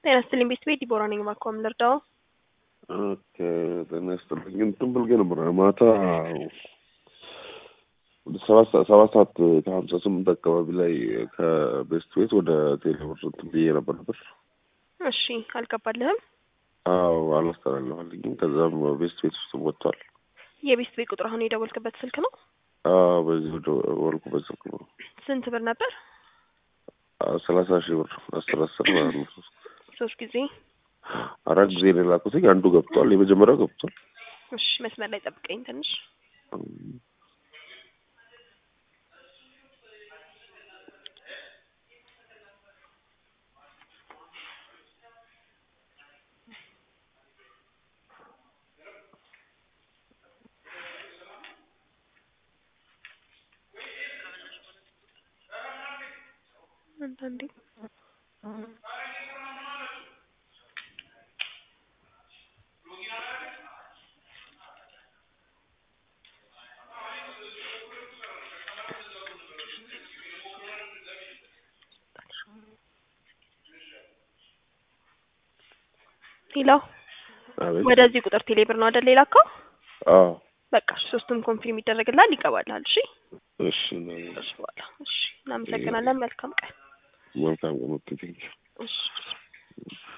ጤና ይስጥልኝ ቤት ቤት ዲቦራ ነኝ። እባክዎ ምን ልርዳዎ? ኦኬ ጤና ይስጥልኝ። እንትን ብልጌ ነበር ማታ ወደ ሰባት ሰዓት ሰባት ሰዓት ከሀምሳ ስምንት አካባቢ ላይ ከቤስት ቤት ወደ ቴሌብር እንትን ብዬ ነበር ነበር። እሺ አልገባልህም? አዎ አላስተላለፈልኝም። ከዛም ቤስት ቤት ውስጥ ወጥቷል። የቤስት ቤት ቁጥር አሁን የደወልክበት ስልክ ነው? አዎ በዚህ ወደ ወልኩበት ስልክ ነው። ስንት ብር ነበር? ሰላሳ ሺህ ብር አስር አስር ማለት ነው። ሶስት ጊዜ። አራት ጊዜ ነው የላኩትኝ። አንዱ ገብቷል። የመጀመሪያው ገብቷል። እሺ መስመር ላይ ጠብቀኝ ትንሽ። አንዳንዴ ሄሎ፣ አቤት። ወደዚህ ቁጥር ቴሌብር ነው አይደል የላከው? አዎ በቃ እሺ፣ ሶስቱም ኮንፊርም ይደረግልሃል፣ ይገባልሃል። እሺ እሺ ነው። እሺ፣ በኋላ እሺ፣ እናመሰግናለን። መልካም ቀን። መልካም ቀን። ኦኬ ቴንኪው። እሺ